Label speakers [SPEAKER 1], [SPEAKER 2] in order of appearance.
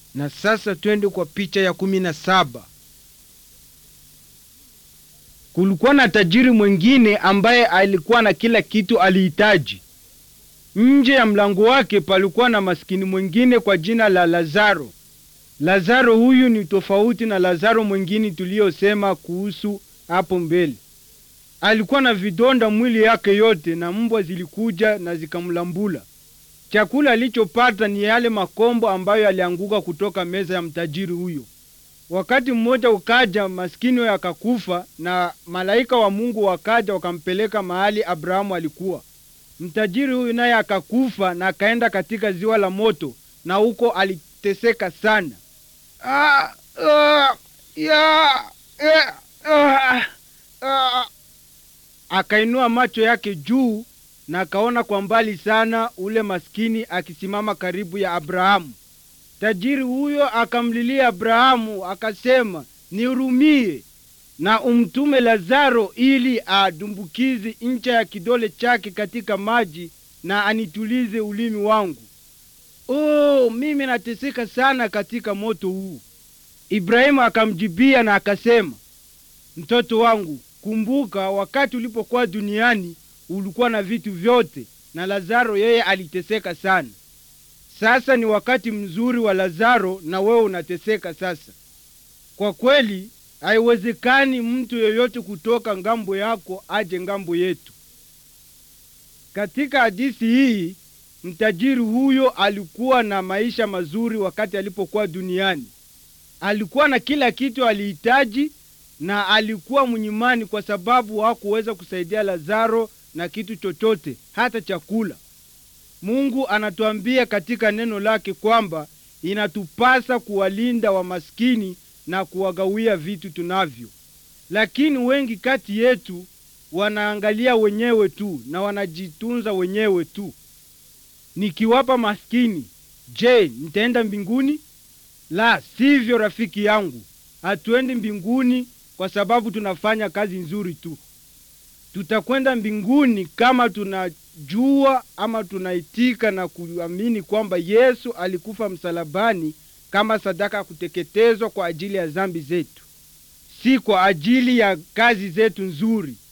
[SPEAKER 1] Na sasa twende kwa picha ya kumi na saba. Kulikuwa na tajiri mwingine ambaye alikuwa na kila kitu alihitaji. Nje ya mlango wake palikuwa na maskini mwingine kwa jina la Lazaro. Lazaro huyu ni tofauti na Lazaro mwingine tuliyosema kuhusu hapo mbele. Alikuwa na vidonda mwili yake yote, na mbwa zilikuja na zikamlambula. Chakula alichopata ni yale makombo ambayo yalianguka kutoka meza ya mtajiri huyo. Wakati mmoja ukaja, maskini huyo akakufa, na malaika wa Mungu wakaja wakampeleka mahali Abrahamu alikuwa. Mtajiri huyu naye akakufa na akaenda katika ziwa la moto, na huko aliteseka sana. Ah, ah, ya, eh, ah, ah. Akainua macho yake juu na akaona kwa mbali sana ule maskini akisimama karibu ya Abrahamu. Tajiri huyo akamlilia Abrahamu akasema, nihurumie na umtume Lazaro ili adumbukize ncha ya kidole chake katika maji na anitulize ulimi wangu. Oh, mimi nateseka sana katika moto huu. Ibrahimu akamjibia na akasema, mtoto wangu, kumbuka wakati ulipokuwa duniani ulikuwa na vitu vyote, na Lazaro yeye aliteseka sana. Sasa ni wakati mzuri wa Lazaro na wewe unateseka sasa. Kwa kweli haiwezekani mtu yeyote kutoka ngambo yako aje ngambo yetu. Katika hadithi hii, mtajiri huyo alikuwa na maisha mazuri wakati alipokuwa duniani. Alikuwa na kila kitu alihitaji, na alikuwa mnyimani kwa sababu hakuweza kusaidia Lazaro na kitu chochote, hata chakula. Mungu anatuambia katika neno lake kwamba inatupasa kuwalinda wamaskini na kuwagawia vitu tunavyo, lakini wengi kati yetu wanaangalia wenyewe tu na wanajitunza wenyewe tu. Nikiwapa maskini, je, nitaenda mbinguni? La sivyo, rafiki yangu, hatuendi mbinguni kwa sababu tunafanya kazi nzuri tu. Tutakwenda mbinguni kama tunajua ama tunaitika na kuamini kwamba Yesu alikufa msalabani kama sadaka ya kuteketezwa kwa ajili ya dhambi zetu, si kwa ajili ya kazi zetu nzuri.